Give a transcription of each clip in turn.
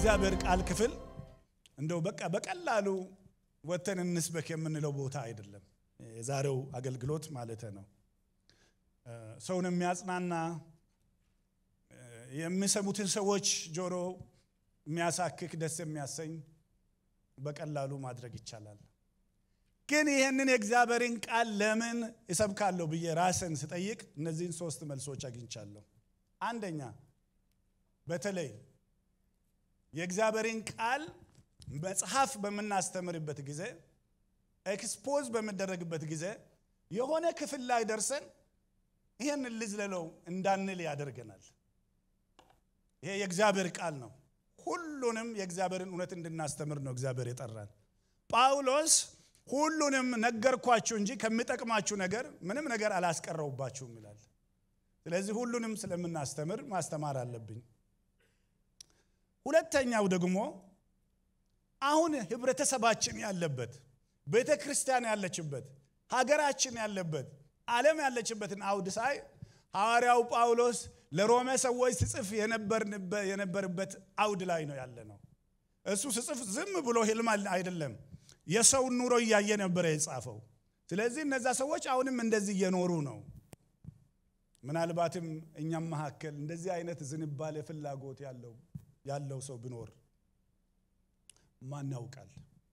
የእግዚአብሔር ቃል ክፍል እንደው በቃ በቀላሉ ወተን እንስበክ የምንለው ቦታ አይደለም። የዛሬው አገልግሎት ማለት ነው። ሰውን የሚያጽናና የሚሰሙትን ሰዎች ጆሮ የሚያሳክክ ደስ የሚያሰኝ በቀላሉ ማድረግ ይቻላል። ግን ይህንን የእግዚአብሔርን ቃል ለምን እሰብካለሁ ብዬ ራስን ስጠይቅ እነዚህን ሶስት መልሶች አግኝቻለሁ። አንደኛ በተለይ የእግዚአብሔርን ቃል መጽሐፍ በምናስተምርበት ጊዜ ኤክስፖዝ በምደረግበት ጊዜ የሆነ ክፍል ላይ ደርሰን ይህን ልዝለለው እንዳንል ያደርገናል። ይሄ የእግዚአብሔር ቃል ነው። ሁሉንም የእግዚአብሔርን እውነት እንድናስተምር ነው እግዚአብሔር የጠራን። ጳውሎስ ሁሉንም ነገርኳችሁ እንጂ ከሚጠቅማችሁ ነገር ምንም ነገር አላስቀረውባችሁም ይላል። ስለዚህ ሁሉንም ስለምናስተምር ማስተማር አለብኝ። ሁለተኛው ደግሞ አሁን ህብረተሰባችን ያለበት ቤተ ክርስቲያን ያለችበት ሀገራችን ያለበት ዓለም ያለችበትን አውድ ሳይ ሐዋርያው ጳውሎስ ለሮሜ ሰዎች ስጽፍ የነበርበት አውድ ላይ ነው ያለ ነው። እሱ ስጽፍ ዝም ብሎ ህልም አይደለም፣ የሰውን ኑሮ እያየ ነበረ የጻፈው። ስለዚህ እነዛ ሰዎች አሁንም እንደዚህ እየኖሩ ነው። ምናልባትም እኛም መካከል እንደዚህ አይነት ዝንባሌ ፍላጎት ያለው ያለው ሰው ቢኖር ማን ያውቃል?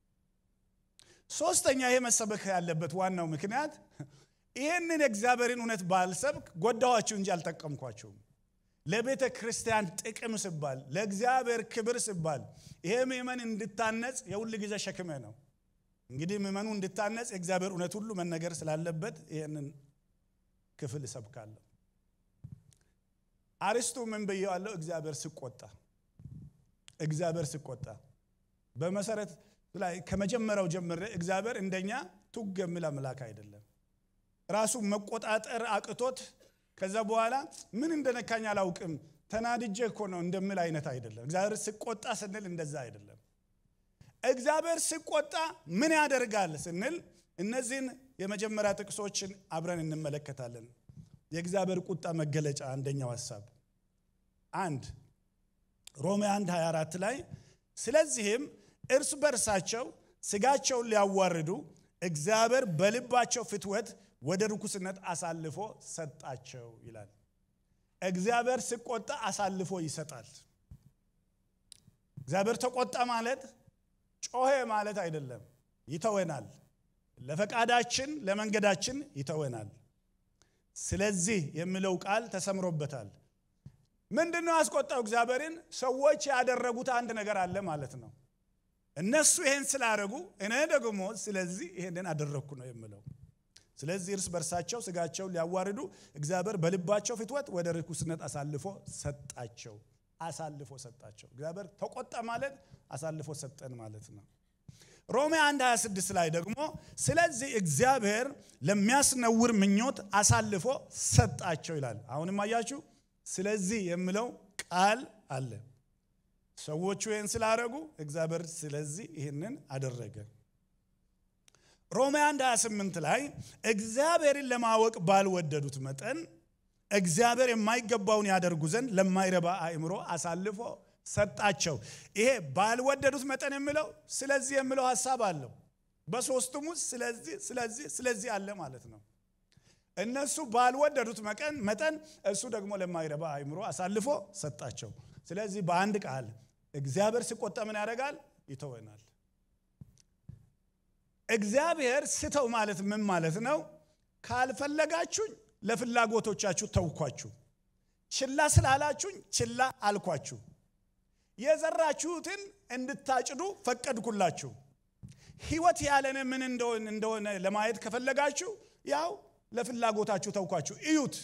ሶስተኛ ይሄ መሰበክ ያለበት ዋናው ምክንያት ይህንን የእግዚአብሔርን እውነት ባልሰብክ ጎዳኋችሁ እንጂ አልጠቀምኳችሁም። ለቤተ ክርስቲያን ጥቅም ስባል፣ ለእግዚአብሔር ክብር ስባል ይሄ ምእመን እንድታነጽ የሁል ጊዜ ሸክሜ ነው። እንግዲህ ምእመኑ እንድታነጽ የእግዚአብሔር እውነት ሁሉ መነገር ስላለበት ይህንን ክፍል እሰብካለሁ። አርስቱ ምን ብየዋለሁ? እግዚአብሔር ስቆጣ እግዚአብሔር ስቆጣ በመሰረት ላይ ከመጀመሪያው ጀምሬ እግዚአብሔር እንደኛ ቱግ የሚል አምላክ አይደለም። ራሱ መቆጣጠር አቅቶት ከዛ በኋላ ምን እንደነካኝ አላውቅም ተናድጄ እኮ ነው እንደምል አይነት አይደለም። እግዚአብሔር ስቆጣ ስንል እንደዛ አይደለም። እግዚአብሔር ሲቆጣ ምን ያደርጋል ስንል እነዚህን የመጀመሪያ ጥቅሶችን አብረን እንመለከታለን። የእግዚአብሔር ቁጣ መገለጫ አንደኛው ሀሳብ አንድ ሮሜ 1 24 ላይ ስለዚህም እርስ በርሳቸው ስጋቸውን ሊያዋርዱ እግዚአብሔር በልባቸው ፍትወት ወደ ርኩስነት አሳልፎ ሰጣቸው ይላል። እግዚአብሔር ሲቆጣ አሳልፎ ይሰጣል። እግዚአብሔር ተቆጣ ማለት ጮሄ ማለት አይደለም። ይተወናል። ለፈቃዳችን ለመንገዳችን ይተወናል። ስለዚህ የሚለው ቃል ተሰምሮበታል። ምንድን ነው ያስቆጣው እግዚአብሔርን? ሰዎች ያደረጉት አንድ ነገር አለ ማለት ነው። እነሱ ይሄን ስላደረጉ እኔ ደግሞ ስለዚህ ይሄንን አደረግኩ ነው የምለው። ስለዚህ እርስ በርሳቸው ስጋቸውን ሊያዋርዱ እግዚአብሔር በልባቸው ፍትወት ወደ ርኩስነት አሳልፎ ሰጣቸው። አሳልፎ ሰጣቸው። እግዚአብሔር ተቆጣ ማለት አሳልፎ ሰጠን ማለት ነው። ሮሜ 1 26 ላይ ደግሞ ስለዚህ እግዚአብሔር ለሚያስነውር ምኞት አሳልፎ ሰጣቸው ይላል። አሁንም አያችሁ፣ ስለዚህ የሚለው ቃል አለ። ሰዎቹ ይህን ስላደረጉ እግዚአብሔር ስለዚህ ይህንን አደረገ። ሮሜ 1 28 ላይ እግዚአብሔርን ለማወቅ ባልወደዱት መጠን እግዚአብሔር የማይገባውን ያደርጉ ዘንድ ለማይረባ አእምሮ አሳልፎ ሰጣቸው። ይሄ ባልወደዱት መጠን የሚለው ስለዚህ የሚለው ሀሳብ አለው። በሶስቱም ውስጥ ስለዚህ ስለዚህ ስለዚህ አለ ማለት ነው። እነሱ ባልወደዱት መጠን እሱ ደግሞ ለማይረባ አእምሮ አሳልፎ ሰጣቸው። ስለዚህ በአንድ ቃል እግዚአብሔር ሲቆጣ ምን ያደርጋል? ይተወናል። እግዚአብሔር ስተው ማለት ምን ማለት ነው? ካልፈለጋችሁኝ ለፍላጎቶቻችሁ ተውኳችሁ፣ ችላ ስላላችሁኝ ችላ አልኳችሁ፣ የዘራችሁትን እንድታጭዱ ፈቀድኩላችሁ። ሕይወት ያለነ ምን እንደሆነ ለማየት ከፈለጋችሁ ያው ለፍላጎታችሁ ተውኳችሁ፣ እዩት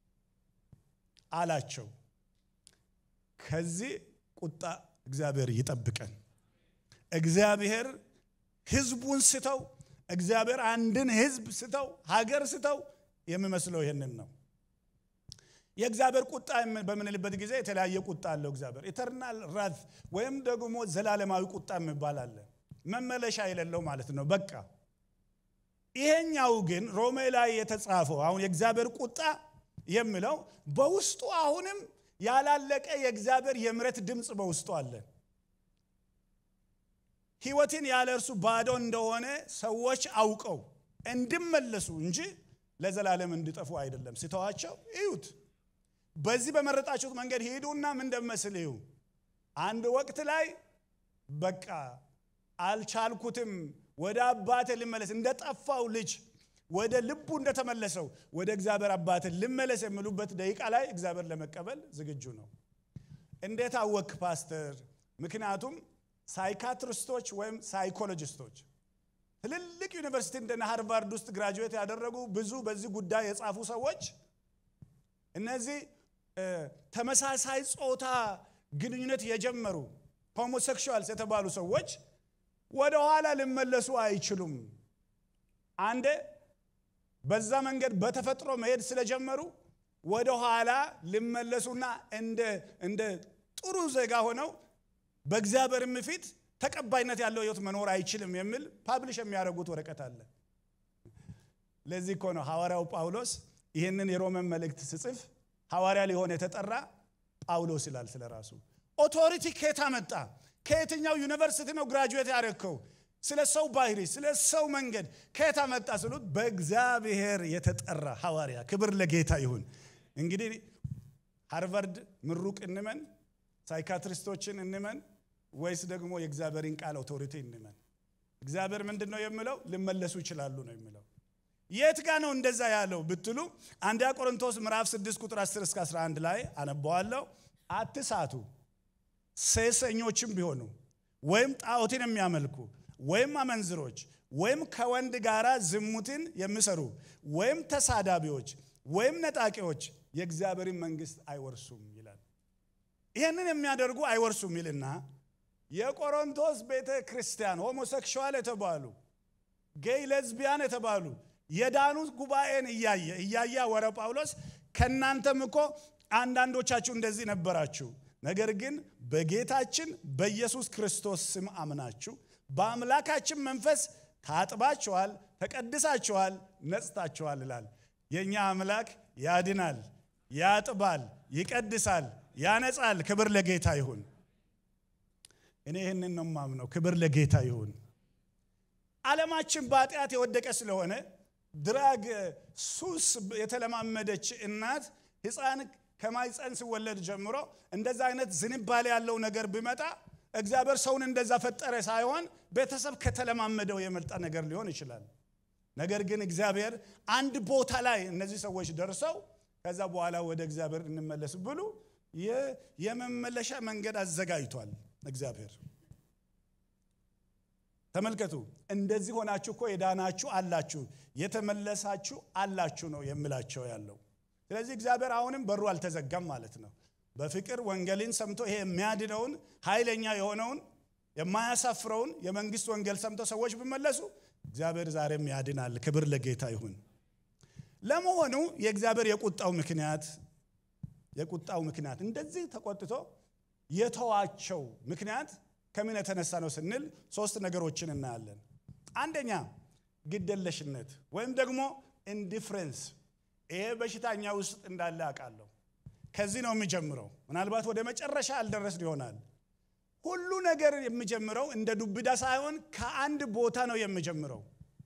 አላቸው። ከዚህ ቁጣ እግዚአብሔር ይጠብቀን። እግዚአብሔር ህዝቡን ስተው እግዚአብሔር አንድን ህዝብ ስተው ሀገር ስተው የሚመስለው ይህንን ነው። የእግዚአብሔር ቁጣ በምንልበት ጊዜ የተለያየ ቁጣ አለው። እግዚአብሔር ኢተርናል ራዝ ወይም ደግሞ ዘላለማዊ ቁጣ የሚባል አለ። መመለሻ የሌለው ማለት ነው። በቃ ይሄኛው ግን ሮሜ ላይ የተጻፈው አሁን የእግዚአብሔር ቁጣ የሚለው በውስጡ አሁንም ያላለቀ የእግዚአብሔር የምረት ድምፅ በውስጡ አለ። ህይወትን ያለ እርሱ ባዶ እንደሆነ ሰዎች አውቀው እንዲመለሱ እንጂ ለዘላለም እንዲጠፉ አይደለም። ስተዋቸው እዩት። በዚህ በመረጣችሁት መንገድ ሂዱና ምን እንደመስል እዩ። አንድ ወቅት ላይ በቃ አልቻልኩትም፣ ወደ አባቴ ልመለስ፣ እንደ ጠፋው ልጅ ወደ ልቡ እንደተመለሰው ወደ እግዚአብሔር አባቴ ልመለስ የሚሉበት ደቂቃ ላይ እግዚአብሔር ለመቀበል ዝግጁ ነው። እንዴት አወክ ፓስተር? ምክንያቱም ሳይካትሪስቶች ወይም ሳይኮሎጂስቶች ትልልቅ ዩኒቨርሲቲ እንደነ ሃርቫርድ ውስጥ ግራጁዌት ያደረጉ ብዙ በዚህ ጉዳይ የጻፉ ሰዎች እነዚህ ተመሳሳይ ጾታ ግንኙነት የጀመሩ ሆሞሴክሹዋልስ የተባሉ ሰዎች ወደ ኋላ ሊመለሱ አይችሉም። አንዴ በዛ መንገድ በተፈጥሮ መሄድ ስለጀመሩ ወደ ኋላ ሊመለሱና እንደ ጥሩ ዜጋ ሆነው በእግዚአብሔርም ፊት ተቀባይነት ያለው ህይወት መኖር አይችልም የሚል ፓብሊሽ የሚያደርጉት ወረቀት አለ። ለዚህ እኮ ነው ሐዋርያው ጳውሎስ ይህንን የሮመን መልእክት ስጽፍ ሐዋርያ ሊሆን የተጠራ ጳውሎስ ይላል ስለ ራሱ። ኦቶሪቲ ከየት አመጣ? ከየትኛው ዩኒቨርሲቲ ነው ግራጁዌት ያደረግከው? ስለ ሰው ባህሪ፣ ስለ ሰው መንገድ ከየት አመጣ ስሉት በእግዚአብሔር የተጠራ ሐዋርያ። ክብር ለጌታ ይሁን። እንግዲህ ሃርቫርድ ምሩቅ እንመን፣ ሳይካትሪስቶችን እንመን ወይስ ደግሞ የእግዚአብሔርን ቃል ኦቶሪቲ እንመን? እግዚአብሔር ምንድን ነው የሚለው? ሊመለሱ ይችላሉ ነው የሚለው። የት ጋ ነው እንደዛ ያለው ብትሉ አንደኛ ቆሮንቶስ ምዕራፍ 6 ቁጥር 10 እስከ 11 ላይ አነበዋለሁ። አትሳቱ፣ ሴሰኞችም ቢሆኑ ወይም ጣዖትን የሚያመልኩ ወይም አመንዝሮች ወይም ከወንድ ጋር ዝሙትን የሚሰሩ ወይም ተሳዳቢዎች ወይም ነጣቂዎች የእግዚአብሔርን መንግሥት አይወርሱም ይላል። ይህንን የሚያደርጉ አይወርሱም ይልና የቆሮንቶስ ቤተ ክርስቲያን ሆሞሴክሹዋል የተባሉ ጌይ ሌዝቢያን የተባሉ የዳኑት ጉባኤን እያየ እያየ ወረ ጳውሎስ ከእናንተም እኮ አንዳንዶቻችሁ እንደዚህ ነበራችሁ፣ ነገር ግን በጌታችን በኢየሱስ ክርስቶስ ስም አምናችሁ በአምላካችን መንፈስ ታጥባችኋል፣ ተቀድሳችኋል፣ ነጽታችኋል ይላል። የእኛ አምላክ ያድናል፣ ያጥባል፣ ይቀድሳል፣ ያነጻል። ክብር ለጌታ ይሁን። እኔ ይህንን ነው ማምነው። ክብር ለጌታ ይሁን። ዓለማችን በኃጢአት የወደቀ ስለሆነ ድራግ ሱስ የተለማመደች እናት ሕፃን ከማይፀን ሲወለድ ጀምሮ እንደዛ አይነት ዝንባሌ ያለው ነገር ቢመጣ እግዚአብሔር ሰውን እንደዛ ፈጠረ ሳይሆን ቤተሰብ ከተለማመደው የመጣ ነገር ሊሆን ይችላል። ነገር ግን እግዚአብሔር አንድ ቦታ ላይ እነዚህ ሰዎች ደርሰው ከዛ በኋላ ወደ እግዚአብሔር እንመለስ ብሉ የመመለሻ መንገድ አዘጋጅቷል እግዚአብሔር። ተመልከቱ፣ እንደዚህ ሆናችሁ እኮ የዳናችሁ አላችሁ፣ የተመለሳችሁ አላችሁ ነው የምላቸው ያለው። ስለዚህ እግዚአብሔር አሁንም በሩ አልተዘጋም ማለት ነው። በፍቅር ወንጌልን ሰምቶ ይሄ የሚያድነውን ኃይለኛ የሆነውን የማያሳፍረውን የመንግስት ወንጌል ሰምተው ሰዎች ቢመለሱ እግዚአብሔር ዛሬም ያድናል። ክብር ለጌታ ይሁን። ለመሆኑ የእግዚአብሔር የቁጣው ምክንያት የቁጣው ምክንያት እንደዚህ ተቆጥቶ የተዋቸው ምክንያት ከምን የተነሳ ነው ስንል ሶስት ነገሮችን እናያለን። አንደኛ ግደለሽነት ወይም ደግሞ ኢንዲፍረንስ። ይሄ በሽታኛ ውስጥ እንዳለ አውቃለሁ። ከዚህ ነው የሚጀምረው። ምናልባት ወደ መጨረሻ አልደረስን ይሆናል። ሁሉ ነገር የሚጀምረው እንደ ዱብዳ ሳይሆን ከአንድ ቦታ ነው የሚጀምረው።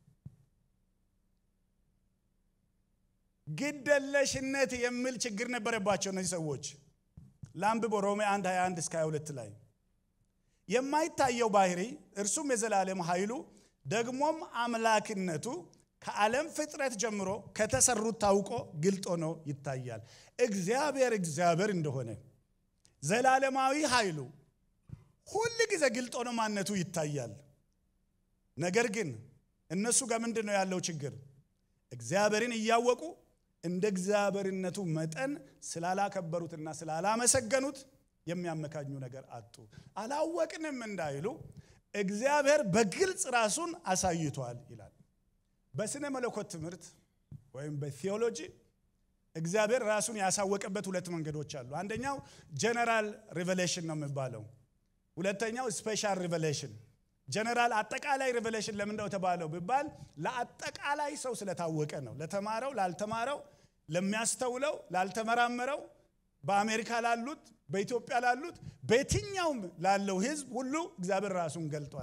ግደለሽነት የሚል ችግር ነበረባቸው እነዚህ ሰዎች። ላንብብ ሮሜ 1 21 እስከ 22 ላይ የማይታየው ባህሪ እርሱም የዘላለም ኃይሉ ደግሞም አምላክነቱ ከዓለም ፍጥረት ጀምሮ ከተሰሩት ታውቆ ግልጥ ሆኖ ይታያል። እግዚአብሔር እግዚአብሔር እንደሆነ ዘላለማዊ ኃይሉ ሁል ጊዜ ግልጥ ሆኖ ማንነቱ ይታያል። ነገር ግን እነሱ ጋር ምንድን ነው ያለው ችግር? እግዚአብሔርን እያወቁ እንደ እግዚአብሔርነቱ መጠን ስላላከበሩትና ስላላመሰገኑት የሚያመካኙ ነገር አጡ። አላወቅንም እንዳይሉ እግዚአብሔር በግልጽ ራሱን አሳይቷል ይላል። በስነ መለኮት ትምህርት ወይም በቴዎሎጂ እግዚአብሔር ራሱን ያሳወቀበት ሁለት መንገዶች አሉ። አንደኛው ጀነራል ሪቨሌሽን ነው የሚባለው። ሁለተኛው ስፔሻል ሪቨሌሽን። ጀነራል አጠቃላይ ሪቨሌሽን ለምንድነው የተባለው ቢባል ለአጠቃላይ ሰው ስለታወቀ ነው። ለተማረው፣ ላልተማረው፣ ለሚያስተውለው፣ ላልተመራመረው፣ በአሜሪካ ላሉት፣ በኢትዮጵያ ላሉት፣ በየትኛውም ላለው ሕዝብ ሁሉ እግዚአብሔር ራሱን ገልጧል።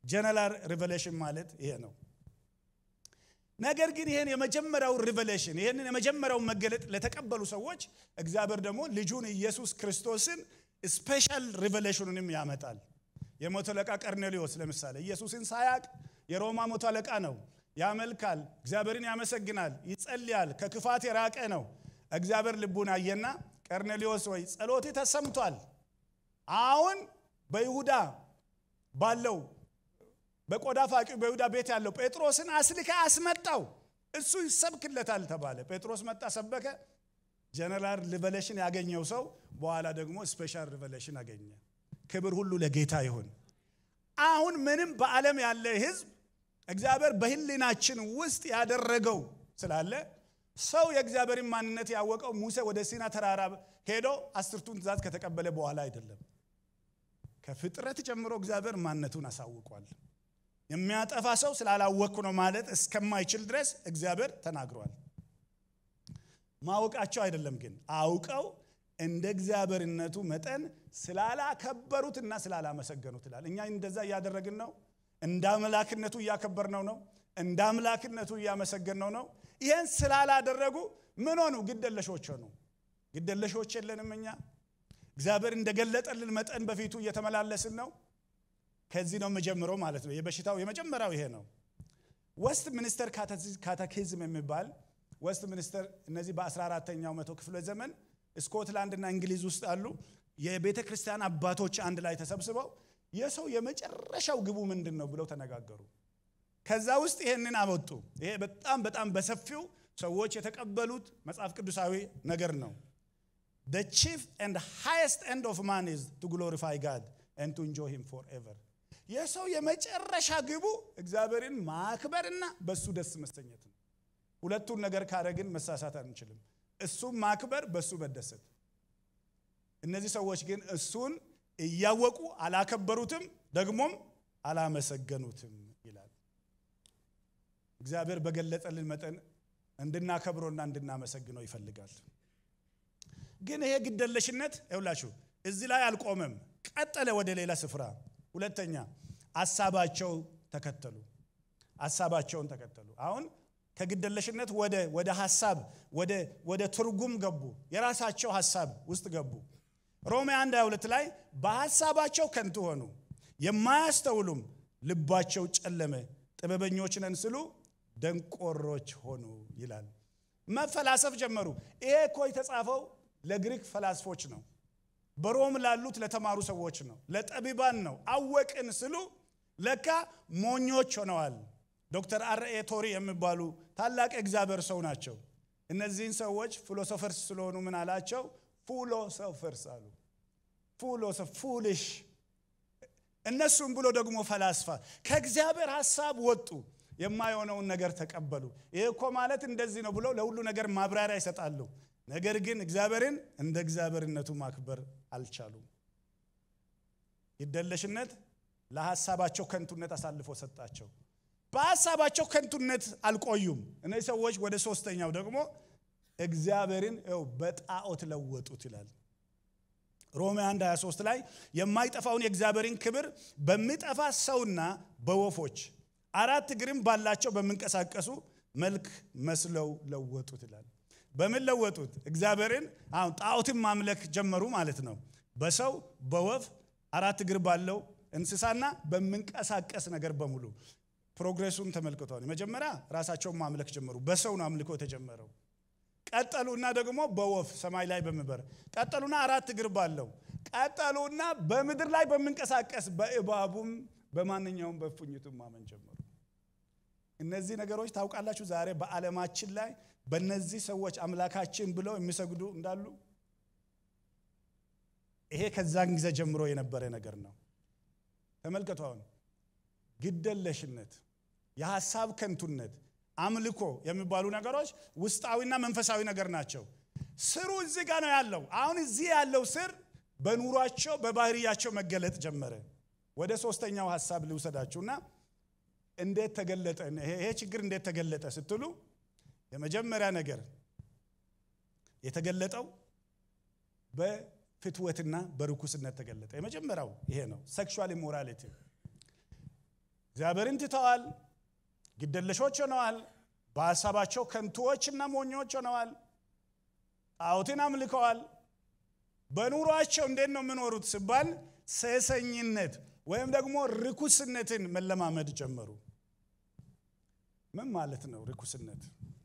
ጀነራል ሪቨሌሽን ማለት ይሄ ነው። ነገር ግን ይህን የመጀመሪያው ሪቨሌሽን ይህንን የመጀመሪያውን መገለጥ ለተቀበሉ ሰዎች እግዚአብሔር ደግሞ ልጁን ኢየሱስ ክርስቶስን ስፔሻል ሪቨሌሽኑንም ያመጣል። የመቶ አለቃ ቀርኔሊዮስ ለምሳሌ ኢየሱስን ሳያቅ የሮማ መቶ አለቃ ነው። ያመልካል፣ እግዚአብሔርን ያመሰግናል፣ ይጸልያል፣ ከክፋት የራቀ ነው። እግዚአብሔር ልቡን አየና ቀርኔሊዮስ ወይ ጸሎት ተሰምቷል። አሁን በይሁዳ ባለው በቆዳ ፋቂው በይሁዳ ቤት ያለው ጴጥሮስን አስልከ አስመጣው፣ እሱ ይሰብክለታል ተባለ። ጴጥሮስ መጣ፣ ሰበከ። ጀነራል ሪቨሌሽን ያገኘው ሰው በኋላ ደግሞ ስፔሻል ሪቨሌሽን አገኘ። ክብር ሁሉ ለጌታ ይሁን። አሁን ምንም በዓለም ያለ ሕዝብ እግዚአብሔር በህሊናችን ውስጥ ያደረገው ስላለ ሰው የእግዚአብሔርን ማንነት ያወቀው ሙሴ ወደ ሲና ተራራ ሄዶ አስርቱን ትእዛዝ ከተቀበለ በኋላ አይደለም። ከፍጥረት ጀምሮ እግዚአብሔር ማንነቱን አሳውቋል። የሚያጠፋ ሰው ስላላወቅኩ ነው ማለት እስከማይችል ድረስ እግዚአብሔር ተናግሯል። ማወቃቸው አይደለም ግን አውቀው እንደ እግዚአብሔርነቱ መጠን ስላላከበሩትና ስላላመሰገኑት ይላል። እኛ እንደዛ እያደረግን ነው። እንደ አምላክነቱ እያከበርነው ነው። እንደ አምላክነቱ እያመሰገንነው ነው። ይህን ስላላደረጉ ምን ሆኑ? ግደለሾች ሆኑ። ግደለሾች የለንም እኛ እግዚአብሔር እንደገለጠልን መጠን በፊቱ እየተመላለስን ነው። ከዚህ ነው የምጀምረው ማለት ነው። የበሽታው የመጀመሪያው ይሄ ነው። ወስት ሚኒስተር ካተኪዝም የሚባል ወስት ሚኒስተር እነዚህ በ14ተኛው መቶ ክፍለ ዘመን ስኮትላንድና እንግሊዝ ውስጥ አሉ የቤተ ክርስቲያን አባቶች አንድ ላይ ተሰብስበው የሰው የመጨረሻው ግቡ ምንድን ነው ብለው ተነጋገሩ። ከዛ ውስጥ ይሄንን አወጡ። ይሄ በጣም በጣም በሰፊው ሰዎች የተቀበሉት መጽሐፍ ቅዱሳዊ ነገር ነው። The chief and highest end of man is to glorify God and to enjoy him forever. የሰው የመጨረሻ ግቡ እግዚአብሔርን ማክበርና በሱ ደስ መሰኘት ነው። ሁለቱን ነገር ካደረግን መሳሳት አንችልም። እሱም ማክበር፣ በሱ መደሰት። እነዚህ ሰዎች ግን እሱን እያወቁ አላከበሩትም፣ ደግሞም አላመሰገኑትም ይላል። እግዚአብሔር በገለጠልን መጠን እንድናከብሮና እንድናመሰግነው ይፈልጋል። ግን ይሄ ግደለሽነት ይውላችሁ እዚህ ላይ አልቆመም፣ ቀጠለ ወደ ሌላ ስፍራ። ሁለተኛ አሳባቸው ተከተሉ፣ አሳባቸውን ተከተሉ። አሁን ከግደለሽነት ወደ ወደ ሀሳብ ወደ ወደ ትርጉም ገቡ። የራሳቸው ሀሳብ ውስጥ ገቡ። ሮሜ 1 22 ላይ በሀሳባቸው ከንቱ ሆኑ፣ የማያስተውሉም ልባቸው ጨለመ፣ ጥበበኞች ነን ስሉ ደንቆሮች ሆኑ ይላል። መፈላሰፍ ጀመሩ። ይሄ እኮ የተጻፈው ለግሪክ ፈላስፎች ነው። በሮም ላሉት ለተማሩ ሰዎች ነው። ለጠቢባን ነው። አወቅን ስሉ ለካ ሞኞች ሆነዋል። ዶክተር አርኤ ቶሪ የሚባሉ ታላቅ እግዚአብሔር ሰው ናቸው። እነዚህን ሰዎች ፊሎሶፈርስ ስለሆኑ ምን አላቸው? ፉሎሶፈርስ አሉ። ፉሊሽ እነሱም ብሎ ደግሞ ፈላስፋ ከእግዚአብሔር ሀሳብ ወጡ። የማይሆነውን ነገር ተቀበሉ። ይህ እኮ ማለት እንደዚህ ነው ብለው ለሁሉ ነገር ማብራሪያ ይሰጣሉ። ነገር ግን እግዚአብሔርን እንደ እግዚአብሔርነቱ ማክበር አልቻሉም። ግደለሽነት ለሀሳባቸው ከንቱነት አሳልፎ ሰጣቸው። በሀሳባቸው ከንቱነት አልቆዩም። እነዚህ ሰዎች ወደ ሶስተኛው ደግሞ እግዚአብሔርን ው በጣዖት ለወጡት ይላል። ሮሜ 1 23 ላይ የማይጠፋውን የእግዚአብሔርን ክብር በሚጠፋ ሰውና በወፎች አራት እግርም ባላቸው በሚንቀሳቀሱ መልክ መስለው ለወጡት ይላል። በምን ለወጡት? እግዚአብሔርን አሁን ጣዖትን ማምለክ ጀመሩ ማለት ነው። በሰው በወፍ አራት እግር ባለው እንስሳና በሚንቀሳቀስ ነገር በሙሉ ፕሮግሬሱን ተመልክቷል። መጀመሪያ ራሳቸውን ማምለክ ጀመሩ። በሰው ነው አምልኮ የተጀመረው። ቀጠሉና ደግሞ በወፍ ሰማይ ላይ በሚበር ቀጠሉና አራት እግር ባለው ቀጠሉና በምድር ላይ በሚንቀሳቀስ በእባቡም በማንኛውም በእፉኝቱም ማመን ጀመሩ። እነዚህ ነገሮች ታውቃላችሁ፣ ዛሬ በዓለማችን ላይ በእነዚህ ሰዎች አምላካችን ብለው የሚሰግዱ እንዳሉ ይሄ ከዛን ጊዜ ጀምሮ የነበረ ነገር ነው። ተመልከቱ። አሁን ግደለሽነት፣ የሀሳብ ከንቱነት፣ አምልኮ የሚባሉ ነገሮች ውስጣዊና መንፈሳዊ ነገር ናቸው። ስሩ እዚህ ጋር ነው ያለው። አሁን እዚህ ያለው ስር በኑሯቸው በባህሪያቸው መገለጥ ጀመረ። ወደ ሶስተኛው ሀሳብ ልውሰዳችሁና እንዴት ተገለጠ? ይሄ ችግር እንዴት ተገለጠ ስትሉ የመጀመሪያ ነገር የተገለጠው በፍትወትና በርኩስነት ተገለጠ። የመጀመሪያው ይሄ ነው፣ ሴክሹዋል ኢሞራሊቲ። እግዚአብሔርን ትተዋል። ግደለሾች ሆነዋል። በሀሳባቸው ከንቱዎችና ሞኞች ሆነዋል። ጣዖትን አምልከዋል። በኑሯቸው እንዴት ነው የሚኖሩት ሲባል ሴሰኝነት ወይም ደግሞ ርኩስነትን መለማመድ ጀመሩ። ምን ማለት ነው ርኩስነት?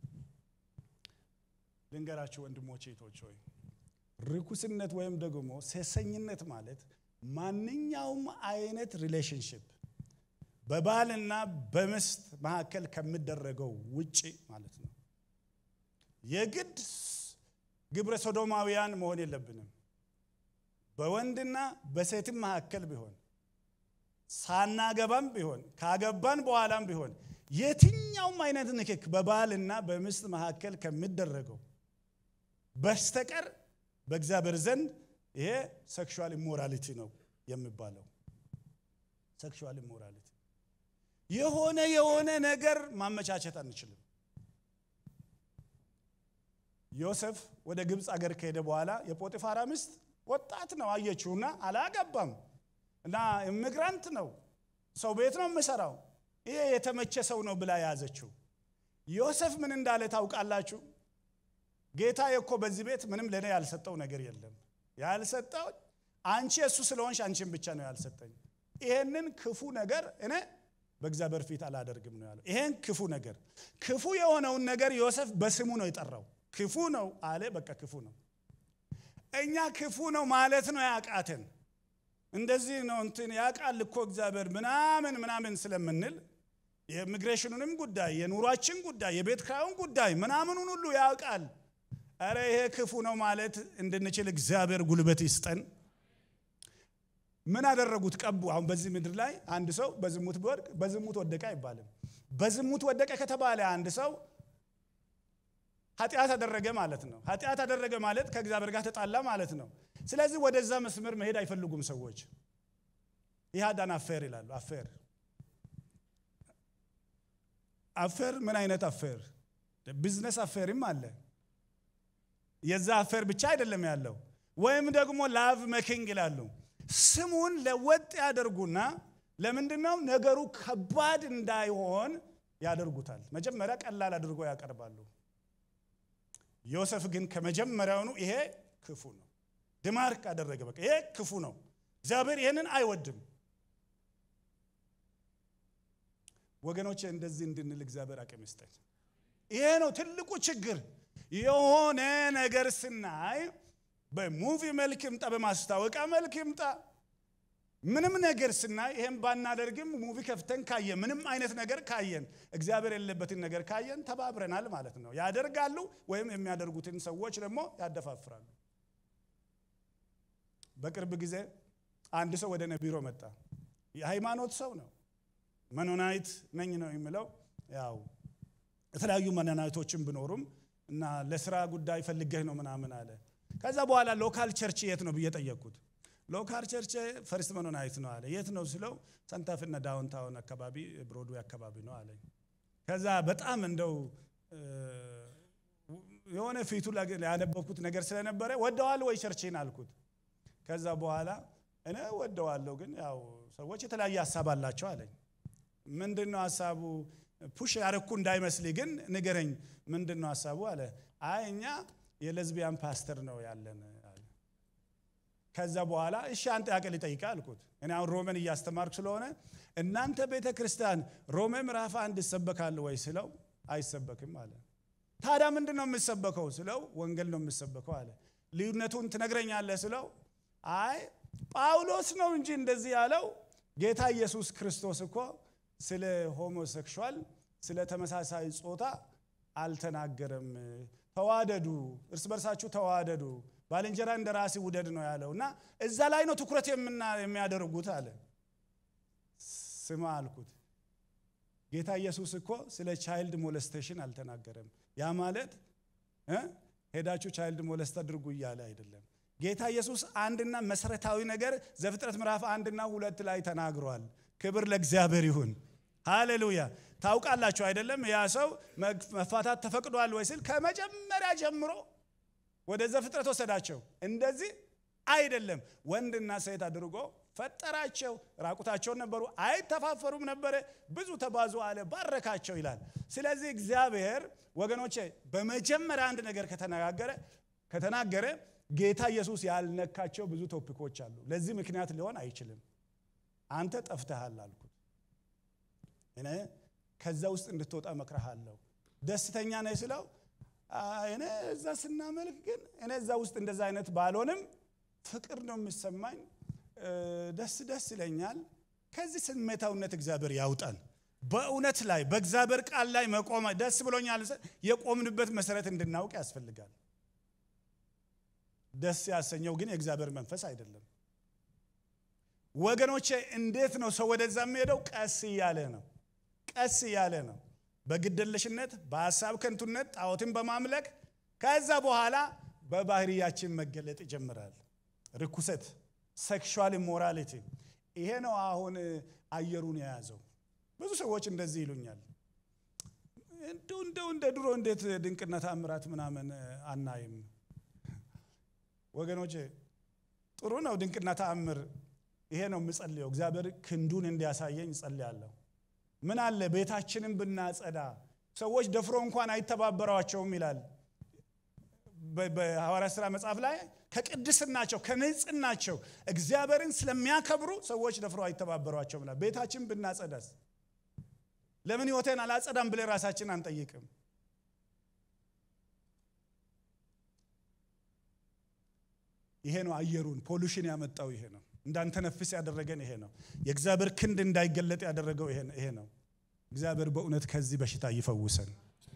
ልንገራችሁ ወንድሞቼ እህቶች ሆይ ርኩስነት ወይም ደግሞ ሴሰኝነት ማለት ማንኛውም አይነት ሪሌሽንሽፕ በባልና በሚስት መካከል ከሚደረገው ውጪ ማለት ነው። የግድ ግብረ ሶዶማውያን መሆን የለብንም። በወንድና በሴትም መካከል ቢሆን ሳናገባም ቢሆን ካገባን በኋላም ቢሆን የትኛውም አይነት ንክክ በባልና በሚስት መካከል ከሚደረገው በስተቀር በእግዚአብሔር ዘንድ ይሄ ሴክሹዋል ኢሞራሊቲ ነው የሚባለው። ሴክሹዋል ኢሞራሊቲ የሆነ የሆነ ነገር ማመቻቸት አንችልም። ዮሴፍ ወደ ግብፅ አገር ከሄደ በኋላ የጶጢፋራ ሚስት ወጣት ነው አየችውና አላገባም እና ኢሚግራንት ነው ሰው ቤት ነው የምሰራው ይሄ የተመቸ ሰው ነው ብላ የያዘችው። ዮሴፍ ምን እንዳለ ታውቃላችሁ? ጌታ እኮ በዚህ ቤት ምንም ለእኔ ያልሰጠው ነገር የለም። ያልሰጠው አንቺ እሱ ስለሆንሽ አንቺን ብቻ ነው ያልሰጠኝ። ይሄንን ክፉ ነገር እኔ በእግዚአብሔር ፊት አላደርግም ነው ያለው። ይሄን ክፉ ነገር ክፉ የሆነውን ነገር ዮሴፍ በስሙ ነው የጠራው። ክፉ ነው አለ። በቃ ክፉ ነው። እኛ ክፉ ነው ማለት ነው ያቃተን። እንደዚህ ነው እንትን ያውቃል እኮ እግዚአብሔር ምናምን ምናምን ስለምንል የኢሚግሬሽኑንም ጉዳይ የኑሯችን ጉዳይ የቤት ክራዩን ጉዳይ ምናምኑን ሁሉ ያውቃል። እረ ይሄ ክፉ ነው ማለት እንድንችል እግዚአብሔር ጉልበት ይስጠን። ምን አደረጉት? ቀቡ። አሁን በዚህ ምድር ላይ አንድ ሰው በዝሙት ቢወድቅ በዝሙት ወደቀ አይባልም። በዝሙት ወደቀ ከተባለ አንድ ሰው ኃጢአት አደረገ ማለት ነው። ኃጢአት አደረገ ማለት ከእግዚአብሔር ጋር ተጣላ ማለት ነው። ስለዚህ ወደዛ መስመር መሄድ አይፈልጉም ሰዎች። ይህ አዳን አፌር ይላሉ። አፌር አፌር ምን አይነት አፌር? ቢዝነስ አፌርም አለ። የዛ አፌር ብቻ አይደለም ያለው። ወይም ደግሞ ላቭ መኪንግ ይላሉ። ስሙን ለወጥ ያደርጉና ለምንድን ነው ነገሩ ከባድ እንዳይሆን ያደርጉታል። መጀመሪያ ቀላል አድርጎ ያቀርባሉ። ዮሴፍ ግን ከመጀመሪያውኑ ይሄ ክፉ ነው ድማርክ አደረገ። በቃ ይሄ ክፉ ነው፣ እግዚአብሔር ይህንን አይወድም። ወገኖች እንደዚህ እንድንል እግዚአብሔር አቅም ይስጠን። ይሄ ነው ትልቁ ችግር። የሆነ ነገር ስናይ በሙቪ መልክ ይምጣ፣ በማስታወቂያ መልክ ይምጣ፣ ምንም ነገር ስናይ ይሄን ባናደርግም ሙቪ ከፍተን ካየን ምንም አይነት ነገር ካየን እግዚአብሔር የሌለበትን ነገር ካየን ተባብረናል ማለት ነው። ያደርጋሉ ወይም የሚያደርጉትን ሰዎች ደግሞ ያደፋፍራሉ። በቅርብ ጊዜ አንድ ሰው ወደ እኔ ቢሮ መጣ። የሃይማኖት ሰው ነው። መኖናይት ነኝ ነው የሚለው። ያው የተለያዩ መኖናይቶችን ብኖሩም እና ለስራ ጉዳይ ፈልገህ ነው ምናምን አለ። ከዛ በኋላ ሎካል ቸርች የት ነው ብዬ ጠየቅኩት። ሎካል ቸርች ፈርስት መኖናይት ነው አለ። የት ነው ስለው ሰንታፍና ዳውንታውን አካባቢ ብሮድዌይ አካባቢ ነው አለኝ። ከዛ በጣም እንደው የሆነ ፊቱ ያነበብኩት ነገር ስለነበረ ወደዋል ወይ ቸርችን አልኩት። ከዛ በኋላ እኔ ወደዋለሁ፣ ግን ያው ሰዎች የተለያየ ሀሳብ አላቸው አለኝ። ምንድን ነው ሀሳቡ? ፑሽ ያረኩ እንዳይመስል ግን ንገረኝ፣ ምንድን ነው ሀሳቡ አለ። አይ እኛ የሌዝቢያን ፓስተር ነው ያለን አለ። ከዛ በኋላ እሺ አንተ ያቀል ይጠይቃ አልኩት። እኔ አሁን ሮሜን እያስተማርኩ ስለሆነ እናንተ ቤተ ክርስቲያን ሮሜ ምዕራፍ አንድ ይሰበካል ወይ ስለው አይሰበክም አለ። ታዲያ ምንድን ነው የምሰበከው ስለው ወንጌል ነው የምሰበከው አለ። ልዩነቱን ትነግረኛለህ ስለው አይ ጳውሎስ ነው እንጂ እንደዚህ ያለው ጌታ ኢየሱስ ክርስቶስ እኮ ስለ ሆሞሴክሹዋል ስለ ተመሳሳይ ጾታ አልተናገረም። ተዋደዱ፣ እርስ በርሳችሁ ተዋደዱ፣ ባልንጀራ እንደ ራሲ ውደድ ነው ያለው እና እዛ ላይ ነው ትኩረት የሚያደርጉት አለ። ስማ አልኩት፣ ጌታ ኢየሱስ እኮ ስለ ቻይልድ ሞለስቴሽን አልተናገረም። ያ ማለት ሄዳችሁ ቻይልድ ሞለስት አድርጉ እያለ አይደለም። ጌታ ኢየሱስ አንድና መሰረታዊ ነገር ዘፍጥረት ምዕራፍ አንድና ሁለት ላይ ተናግሯል። ክብር ለእግዚአብሔር ይሁን። ሃሌሉያ። ታውቃላችሁ አይደለም? ያ ሰው መፋታት ተፈቅዷል ወይ ሲል ከመጀመሪያ ጀምሮ ወደ ዘፍጥረት ወሰዳቸው። እንደዚህ አይደለም፣ ወንድና ሴት አድርጎ ፈጠራቸው፣ ራቁታቸውን ነበሩ፣ አይተፋፈሩም ነበረ፣ ብዙ ተባዙ አለ፣ ባረካቸው ይላል። ስለዚህ እግዚአብሔር ወገኖቼ በመጀመሪያ አንድ ነገር ከተነጋገረ ከተናገረ ጌታ ኢየሱስ ያልነካቸው ብዙ ቶፒኮች አሉ። ለዚህ ምክንያት ሊሆን አይችልም። አንተ ጠፍተሃል አልኩት። እኔ ከዛ ውስጥ እንድትወጣ መክረሃለሁ። ደስተኛ ነህ ስለው እኔ እዛ ስናመልክ ግን እኔ እዛ ውስጥ እንደዛ አይነት ባልሆንም ፍቅር ነው የሚሰማኝ፣ ደስ ደስ ይለኛል። ከዚህ ስሜታውነት እግዚአብሔር ያውጣን። በእውነት ላይ በእግዚአብሔር ቃል ላይ መቆም ደስ ብሎኛል። የቆምንበት መሰረት እንድናውቅ ያስፈልጋል። ደስ ያሰኘው ግን የእግዚአብሔር መንፈስ አይደለም። ወገኖቼ እንዴት ነው ሰው ወደዛ የሚሄደው? ቀስ እያለ ነው። ቀስ እያለ ነው። በግደለሽነት በሀሳብ ከንቱነት ጣዖትን በማምለክ ከዛ በኋላ በባህሪያችን መገለጥ ይጀምራል። ርኩሰት፣ ሴክሹዋል ኢሞራሊቲ ይሄ ነው አሁን አየሩን የያዘው። ብዙ ሰዎች እንደዚህ ይሉኛል። እንደው እንደው እንደ ድሮ እንዴት ድንቅና ተአምራት ምናምን አናይም? ወገኖቼ ጥሩ ነው ድንቅና ተአምር። ይሄ ነው የምጸልየው። እግዚአብሔር ክንዱን እንዲያሳየኝ እጸልያለሁ። ምን አለ ቤታችንን ብናጸዳ፣ ሰዎች ደፍሮ እንኳን አይተባበሯቸውም ይላል በሐዋርያት ሥራ መጽሐፍ ላይ ከቅድስናቸው ከንጽህናቸው እግዚአብሔርን ስለሚያከብሩ ሰዎች ደፍሮ አይተባበሯቸውም ይላል። ቤታችን ብናጸዳስ ለምን ሕይወቴን አላጸዳም ብለን ራሳችን አንጠይቅም? ይሄ ነው አየሩን ፖሉሽን ያመጣው ይሄ ነው። እንዳንተነፍስ ያደረገን ይሄ ነው። የእግዚአብሔር ክንድ እንዳይገለጥ ያደረገው ይሄ ነው። እግዚአብሔር በእውነት ከዚህ በሽታ ይፈውሰን።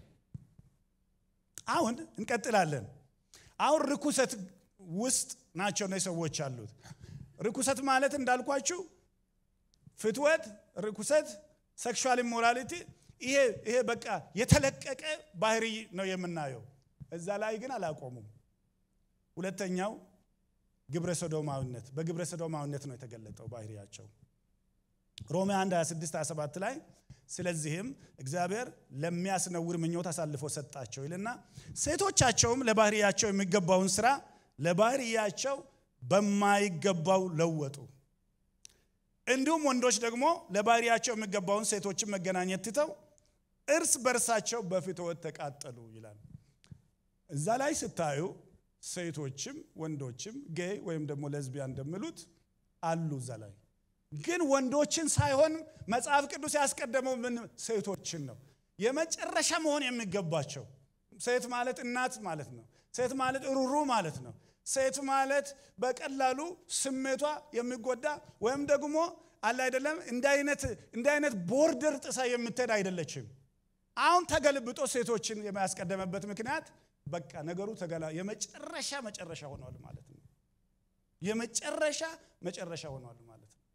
አሁን እንቀጥላለን። አሁን ርኩሰት ውስጥ ናቸው እነዚህ ሰዎች ያሉት። ርኩሰት ማለት እንዳልኳችሁ ፍትወት፣ ርኩሰት፣ ሴክሹዋል ኢሞራሊቲ ይሄ ይሄ በቃ የተለቀቀ ባህሪ ነው የምናየው። እዛ ላይ ግን አላቆሙም። ሁለተኛው ግብረ ሰዶማዊነት በግብረ ሰዶማዊነት ነው የተገለጠው ባህሪያቸው። ሮሜ 1 26 27 ላይ ስለዚህም እግዚአብሔር ለሚያስነውር ምኞት አሳልፎ ሰጣቸው ይልና ሴቶቻቸውም ለባህሪያቸው የሚገባውን ስራ ለባህሪያቸው በማይገባው ለወጡ። እንዲሁም ወንዶች ደግሞ ለባህሪያቸው የሚገባውን ሴቶችን መገናኘት ትተው እርስ በርሳቸው በፍትወት ተቃጠሉ ይላል። እዛ ላይ ስታዩ ሴቶችም ወንዶችም ጌይ ወይም ደግሞ ለዝቢያን እንደሚሉት አሉ እዛ ላይ ግን ወንዶችን ሳይሆን መጽሐፍ ቅዱስ ያስቀደመው ምን ሴቶችን ነው የመጨረሻ መሆን የሚገባቸው። ሴት ማለት እናት ማለት ነው። ሴት ማለት ሩሩ ማለት ነው። ሴት ማለት በቀላሉ ስሜቷ የሚጎዳ ወይም ደግሞ አለ አይደለም እንደ አይነት ቦርደር ጥሳ የምትሄድ አይደለችም። አሁን ተገልብጦ ሴቶችን የሚያስቀደመበት ምክንያት በቃ ነገሩ ተገላ የመጨረሻ መጨረሻ ሆኗል ማለት ነው። የመጨረሻ መጨረሻ ሆኗል ማለት ነው።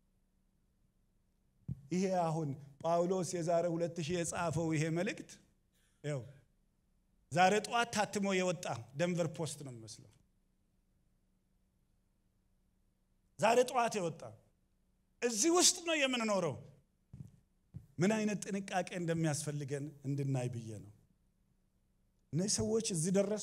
ይሄ አሁን ጳውሎስ የዛሬ ሁለት ሺህ የጻፈው ይሄ መልእክት ይኸው ዛሬ ጠዋት ታትሞ የወጣ ደንቨር ፖስት ነው የሚመስለው። ዛሬ ጠዋት የወጣ እዚህ ውስጥ ነው የምንኖረው። ምን አይነት ጥንቃቄ እንደሚያስፈልገን እንድናይ ብዬ ነው። እነዚህ ሰዎች እዚህ ደረሱ።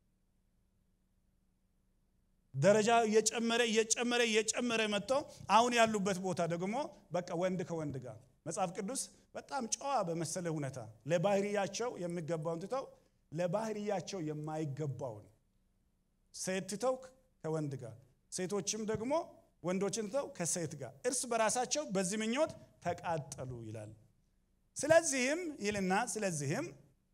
ደረጃ እየጨመረ እየጨመረ እየጨመረ መጥቶ አሁን ያሉበት ቦታ ደግሞ በቃ ወንድ ከወንድ ጋር መጽሐፍ ቅዱስ በጣም ጨዋ በመሰለ ሁኔታ ለባህሪያቸው የሚገባውን ትተው ለባህሪያቸው የማይገባውን ሴት ትተው ከወንድ ጋር ሴቶችም ደግሞ ወንዶችን ትተው ከሴት ጋር እርስ በራሳቸው በዚህ ምኞት ተቃጠሉ ይላል። ስለዚህም ይልና ስለዚህም